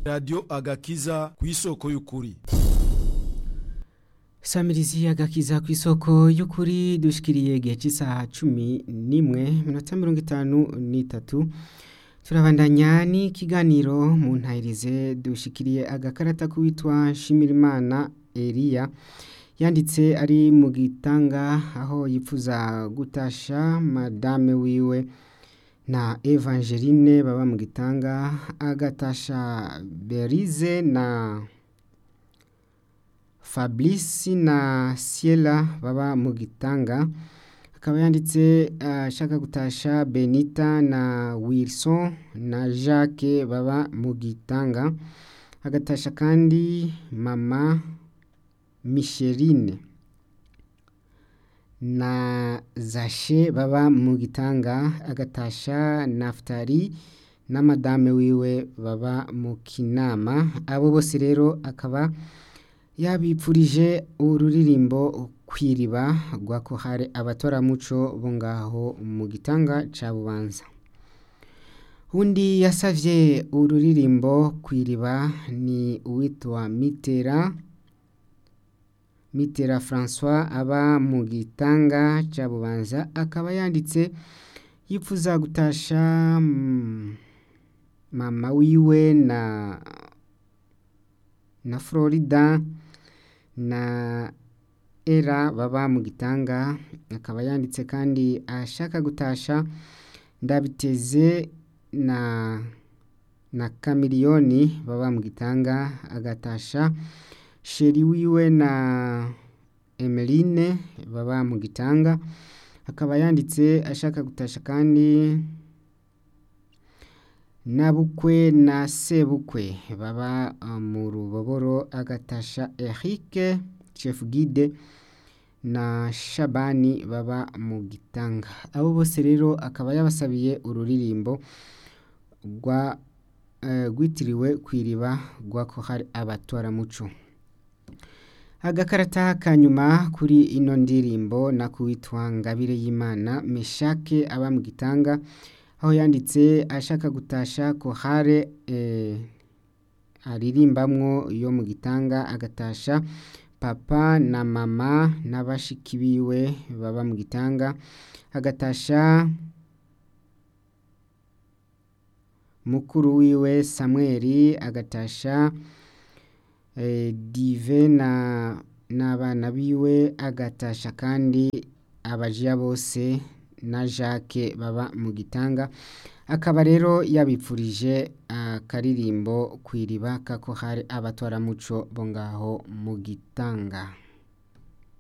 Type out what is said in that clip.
radiyo agakiza ku isoko y'ukuri samirizi agakiza ku isoko y'ukuri dushikiriye igihe cy'isaha cumi n'imwe minota mirongo itanu n'itatu turabandanya n'ikiganiro mu ntayirize dushikiriye agakarata k'uwitwa nshimirimana eriya yanditse ari mu gitanga aho yifuza gutasha madame wiwe na evangeline baba mu gitanga agatasha berize na fabrice na siela baba mu gitanga akaba yanditse ashaka gutasha benita na wilson na jacques baba mu gitanga agatasha kandi mama micheline na zashe baba mu gitanga agatasha naftari na madame wiwe baba mu kinama abo bose rero akaba yabipfurije ururirimbo kwiriba rwa kohare abatoramuco bo ngaho mu gitanga ca bubanza undi yasavye ururirimbo kwiriba ni uwitwa mitera mitera francois aba mu gitanga ca bubanza akaba yanditse yifuza gutasha mama wiwe na na florida na era baba mu gitanga akaba yanditse kandi ashaka gutasha ndabiteze na na kamiliyoni baba mu gitanga agatasha sheri wiwe na emeline baba mu gitanga akaba yanditse ashaka gutasha kandi nabukwe na sebukwe baba mu ruboboro agatasha Eric chef guide na shabani baba mu gitanga abo bose rero akaba yabasabiye ururirimbo rwa rwitiriwe kwiriba rwa ko hari abatwaramuco agakarata kanyuma kuri ino ndirimbo nakuwitwa ngabire y'imana meshake aba mu gitanga aho yanditse ashaka gutasha kohare aririmbamwo yo mu gitanga agatasha papa na mama n'abashiki biwe baba mu gitanga agatasha mukuru wiwe samweri agatasha dive na n'abana biwe agatasha kandi abajiya bose na jacques baba mu gitanga akaba rero yabipfurije akaririmbo ku iriba kako hari abatwaramuco bo ngaho mu gitanga